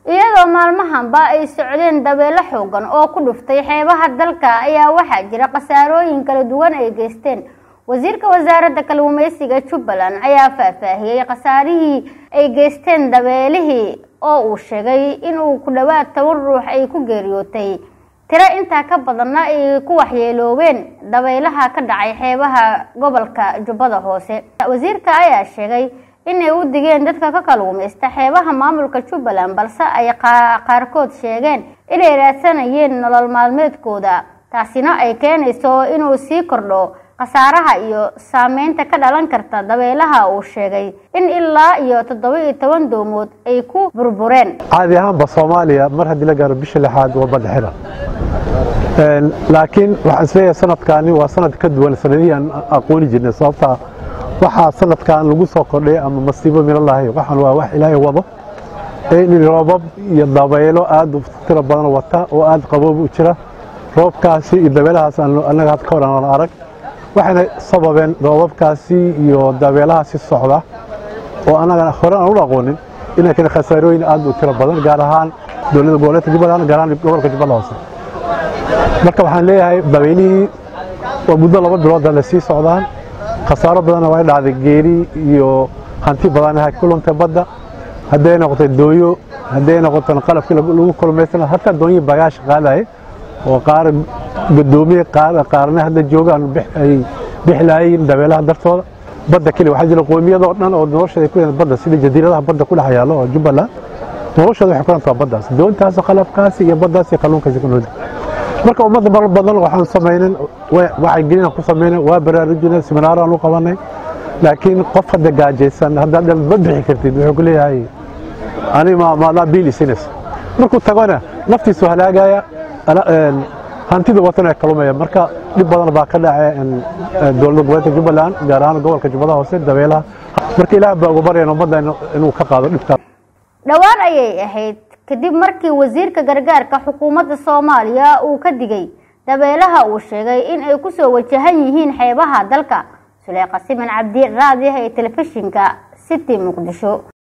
iyadoo maalmahanba ay socdeen dabeelo xoogan oo ku dhuftay xeebaha dalka ayaa waxaa jira khasaarooyin kala duwan ay geysteen wasiirka wasaaradda kalluumeysiga jubbaland ayaa faahfaahiyey khasaarihii ay geysteen dabeelihii oo uu sheegay inuu ku dhowaad toban ruux ay ku geeriyootay tiro intaa ka badanna ay ku waxyeeloobeen dabaylaha ka dhacay xeebaha gobolka jubbada hoose wasiirka ayaa sheegay inay u digeen dadka ka kalluumaysta xeebaha maamulka jubbaland balse ay qaarkood sheegeen inay raadsanayeen nolol maalmeedkooda taasina ay keenayso inuu sii kordho khasaaraha iyo saameynta ka dhalan karta dabeelaha uu sheegay in ilaa iyo toddoba iyo toban doomood ay ku burbureen caadi ahaanba soomaaliya mar haddii la gaaro bisha lixaad waa badda xira laakiin waxaan isleeyahay sanadkaani waa sanad ka duwan sanadihii aan aqooni jirnay sababtaa waxaa sanadkan lagu soo kordhay ama masiibo minalahay waxaan waa wax ilaahay wado in roobab iyo dabaylo aad u tiro badan wata oo aad qaboob u jira roobkaasi iyo dabeelahaas annaga had ka hor aan arag waxayna sababeen roobabkaasi iyo dabeelahaasi socda oo annaga hore aan u aqoonin inay keen khasaarooyin aad u tiro badan gaar ahaan dowladda goboleedka jubbaland gaar ahaan gobolka jubbada hoose marka waxaan leeyahay dabeylihii waa muddo laba bilooda la sii socdaan khasaaro badanna waa dhacday geeri iyo hanti badan ku luntay badda hadday noqotay dooyo hadday noqoto qalabkii lagu kulmaysan hataa doonyi bagaash qaadaye oo qaar gadoomiye qaarna hadda joogaan ay bixlaayeen dabeelaha dartooda badda keli waxaa jira qoomiyadoo dhan oo noloshooda ku badda sida jadiiradaha badda ku dhex yaalo oo jubbaland noloshooda waxay ku rantaa baddaas doontaas qalabkaasi iyo baddaas iyo kalluunkaasi ku noolda marka ummadda mar badan waxaan samaynin waxay gelina ku samaynin waa baraarujina seminaaraan u qabanay laakiin qof hadda gaajaysan haddaad ma bixi kartid wuxuu ku leeyahay ani maadaa biil isinas markuu tagona naftiisu halaagaya hantida watan ee kalumaya marka dhib badan baa ka dhacay dowladda goboleedka jubbaland gaar ahaan gobolka jubbada hoose dabeelaha marka ilaah baa uga baryayn ummadda inuu ka qaado dhibkaa dhowaan ayay ahayd kadib markii wasiirka gargaarka xukuumadda soomaaliya uu ka digay dabeelaha uu sheegay in ay kusoo wajahan yihiin xeebaha dalka suleyqa siman cabdi raadi ee telefishinka city muqdisho